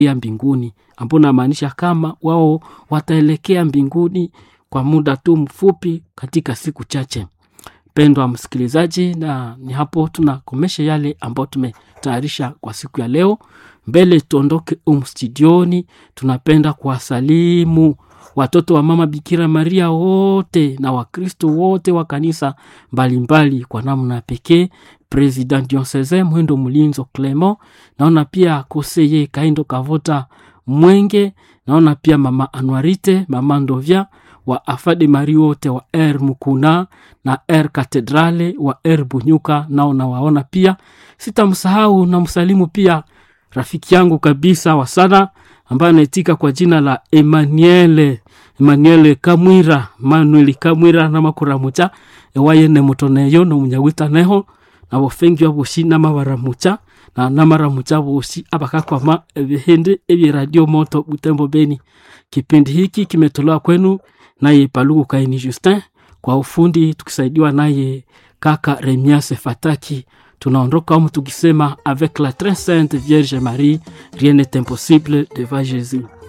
ya mbinguni ambao namaanisha kama wao wataelekea mbinguni kwa muda tu mfupi katika siku chache pendwa msikilizaji na ni hapo tunakomesha yale ambayo tumetayarisha kwa siku ya leo mbele tuondoke um studioni tunapenda kuwasalimu watoto wa mama bikira maria wote na wakristo wote wa kanisa mbalimbali mbali kwa namna pekee president diocese mwendo mlinzo clement naona pia koseye kaindo kavota mwenge naona pia mama anuarite mama ndovya wa afade mari wote wa r mukuna na r katedrale wa r bunyuka nao nawaona pia sitamsahau na msalimu pia rafiki yangu kabisa wa sana ambaye anaitika kwa jina la emmanuele emmanuel kamwira manuel kamwira na makuramucha ewayene mutoneyo nomunyawitaneho nabo fengi aboshi namabaramucha na namaramucha boshi abakakwama ebihindi ebyeradio moto butembo beni kipindi hiki kimetolewa kwenu naye palugu kaini justin kwa ufundi tukisaidiwa naye kaka remias fataki tunaondoka humu tukisema avec la très sainte vierge marie rien n'est impossible devant jésus